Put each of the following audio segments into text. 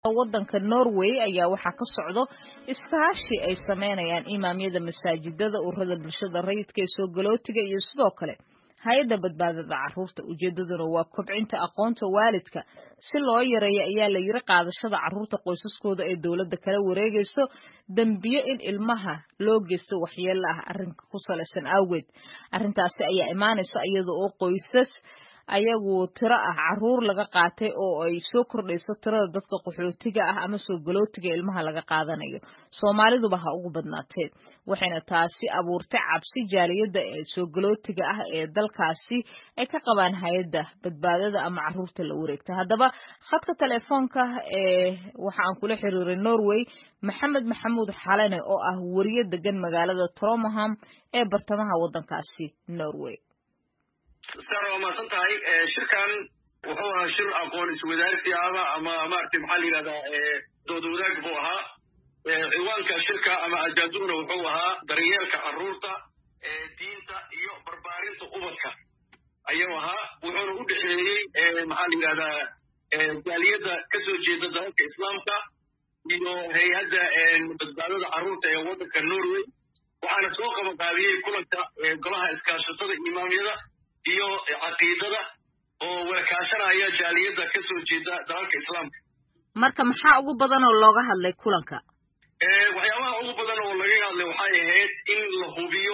waddanka norway ayaa waxaa ka socdo iskaashi ay sameynayaan imaamyada masaajidada ururada bulshada rayidka ee soo galootiga iyo sidoo kale hay-adda badbaadada caruurta ujeedaduna waa kobcinta aqoonta waalidka si loo yareeyo ayaa la yiri qaadashada caruurta qoysaskooda ee dowladda kala wareegayso dembiyo in ilmaha loo geysto waxyeelo ah arrinka ku salaysan awgeed arrintaasi ayaa imaanaysa iyada oo qoysas ayagu tiro ah caruur laga qaatay oo ay soo kordhayso tirada dadka qaxootiga ah ama soo galootiga ilmaha laga qaadanayo soomaaliduba ha ugu badnaatee waxayna taasi abuurtay cabsi jaaliyadda ee soo galootiga ah ee dalkaasi ay ka qabaan hay-adda badbaadada ama caruurta la wareegta haddaba khadka telefoonka ee waxa aan kula xiriiray norway maxamed maxamuud xalane oo ah wariye degan magaalada tromaham ee bartamaha waddankaasi norway sar waa mahadsan tahay shirkan wuxuu ahaa shir aqoon iswadaarsi ama ama maaragtay maxaa la yidhahdaa dood wadaag buu ahaa ciwaanka shirka ama ajaaduna wuxuu ahaa daryeelka carruurta diinta iyo barbaarinta ubadka ayuu ahaa wuxuuna u dhexeeyey maxaa la yidhahdaa jaaliyadda ka soo jeeda dalalka islaamka iyo hay-adda badbaadada carruurta ee waddanka norway waxaana soo qabaqaabiyey kulanka golaha iskaashatada imaamyada iyo caqiidada oo warkaashanaya jaaliyadda ka soo jeeda dalalka islaamka marka maxaa ugu badan oo looga hadlay kulanka waxyaabaha ugu badan oo laga hadlay waxay ahayd in la hubiyo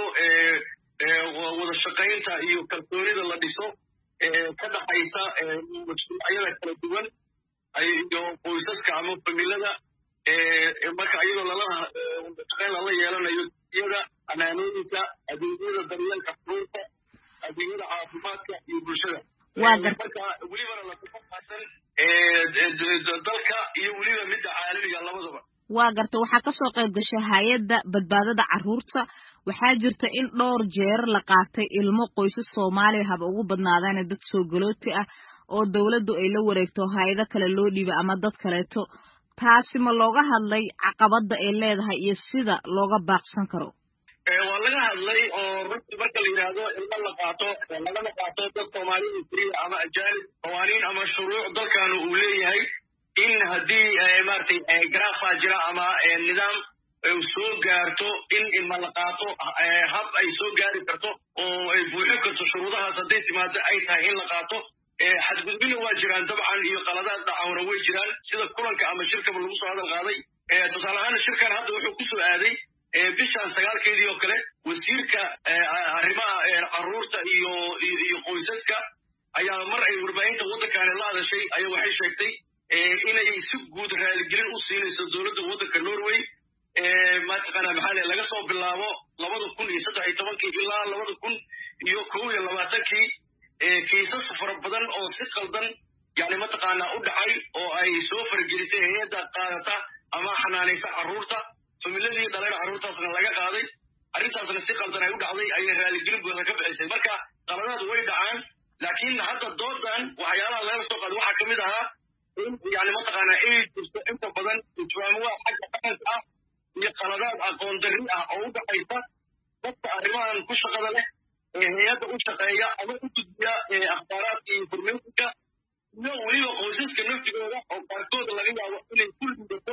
wada shaqaynta iyo kalsoonida la dhiso ka dhaxaysa mashruucyada kala duwan iyo qoysaska ama familada marka iyadoo lala shaqayn lala yeelanayo yada amaanooyinka adeegyada daryeelka xuruurta adeegyada caafimaadka iyo bulshada marka welibana latafaqaasan dalka iyo weliba midda caalamiga labadaba waa garta waxaa kasoo qayb gashay hay-adda badbaadada carruurta waxaa jirta in dhowr jeer la qaatay ilmo qoysas soomaaliya haba ugu badnaadaane dad soo galooti ah oo dowladdu ay la wareegto hay-ado kale loo dhiibay ama dad kaleeto taasi ma looga hadlay caqabadda ay leedahay iyo sida looga baaqsan karo waa laga hadlay oo runti marka la yidhaahdo ilmo la qaato lagama qaato dad soomaalida keliya ama ajaanib qawaaniin ama shuruuc dalkanu uu leeyahay in haddii maaragtay garaafa jira ama nidaam soo gaarto in ilma la qaato hab ay soo gaari karto oo ay buuxin karto shuruudahaas hadday timaado ay tahay in la qaato xadgudbina waa jiraan dabcan iyo qaladaad dhacawna way jiraan sida kulanka ama shirkaba lagu soo hadal qaaday tusaale ahaan shirkan hadda wuxuu ku soo aaday bishan sagaalkeedii oo kale wasiirka arrimaha carruurta iyo iyo qoysaska ayaa mar ay warbaahinta waddankaani la hadashay ayaa waxay sheegtay inay si guud raaligelin u siinayso dowladda waddanka norway mataqaana maxaa le laga soo bilaabo labada kun iyo saddex iyo tobankii ilaa labada kun iyo kow iyo labaatankii kiisas fara badan oo si qaldan yani mataqaanaa u dhacay oo ay soo faragelisay hay-adda qaadata ama xanaanaysa carruurta familadii dhaleen carruurtaasna laga qaaday arrintaasna si qaldan ay u dhacday ayay raaligelin buuxa ka bixisay marka qaladaad way dhacaan laakiin hadda doodan waxyaalaha laga soo qaaday waxaa ka mid ahaa in yani mataqaanaa inay jirto inta badan ijwaamuwa xagga dhaqanka ah iyo qaladaad aqoon darri ah oo u dhaxaysa dadka arrimahan ku shaqada leh ee hay-adda u shaqeeya ama u gudbiya akhbaaraadka iyo informationka iyo weliba qoysaska naftigooda oo qaarkood laga yaabo inay ku liidato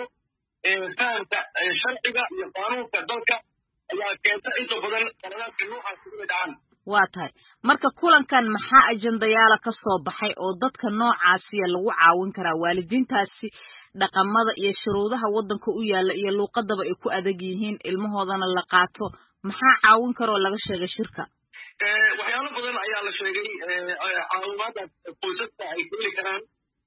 fahamka sharciga iyo qaanuunka dalka ayaa keenta inta badan qaladaadka noocaasi inay dhacaan waa tahay marka kulankan maxaa ajendayaala ka soo baxay oo dadka noocaasiya lagu caawin karaa waalidiintaasi dhaqamada iyo shuruudaha waddanka u yaalla iyo luuqadaba ay ku adag yihiin ilmahoodana la qaato maxaa caawin karoo laga sheegay shirka waxyaalo badan ayaa la sheegay caawimaada qoysaska ay keeli karaan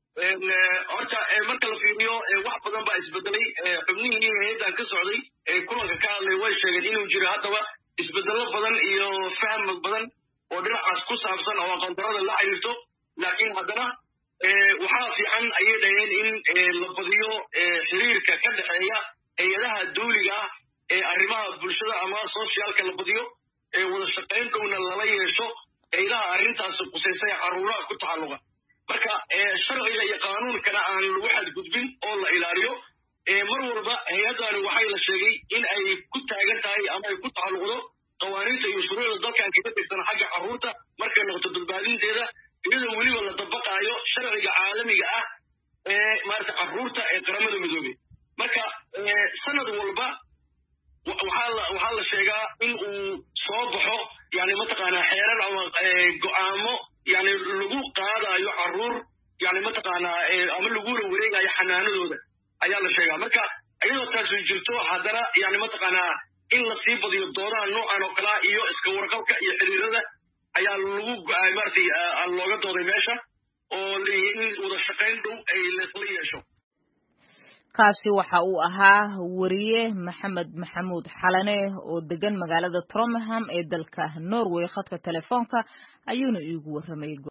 horta marka la fiiriyo wax badan baa isbedelay xubnihii hay-addan ka socday ee kulanka ka hadlay way sheegeen inuu jiro haddaba isbedello badan iyo faham badan oo dhinacaas ku saabsan oo aqoondarada la xiriirto laakiin haddana waxaa fiican ayay dhaheen in la badiyo xiriirka ka dhexeeya hay-adaha dawliga ah ee arrimaha bulshada ama socialka la badiyo ee wada shaqayn dhowna lala yeesho haydaha arrintaasi qusaysay carruuraha ku tacalluqa marka sharciga iyo qaanuunkana aan lagu xadgudbin oo la ilaaliyo mar walba hay-addani waxay la sheegay in ay ku taagan tahay ama ay ku tacalluqdo qawaaniinta iyo shuruucda dalkan kaga tirsan xagga carruurta markay noqoto badbaadinteeda iyadoo weliba la dabaqaayo sharciga caalamiga ah maarata carruurta ee qaramada midoobey marka sanad walba waxaa la sheegaa in uu soo baxo yani mataqaanaa xeerar ama go'aamo yani lagu qaadayo carruur yani mataqaanaa ama lagula wareegayo xanaanadooda ayaa la sheegaa marka iyadoo taasu jirto haddana yani mataqaanaa in lasii badiyo doodaha noocan oo kalea iyo iska warqabka iyo xiriirada ayaa lagu maratay looga dooday meesha oo in wada shaqayn dhow ay laysla yeesho kaasi waxa uu ahaa wariye maxamed maxamuud xalane oo degan magaalada tromham ee dalka norway khadka telefoonka ayuuna iigu warramay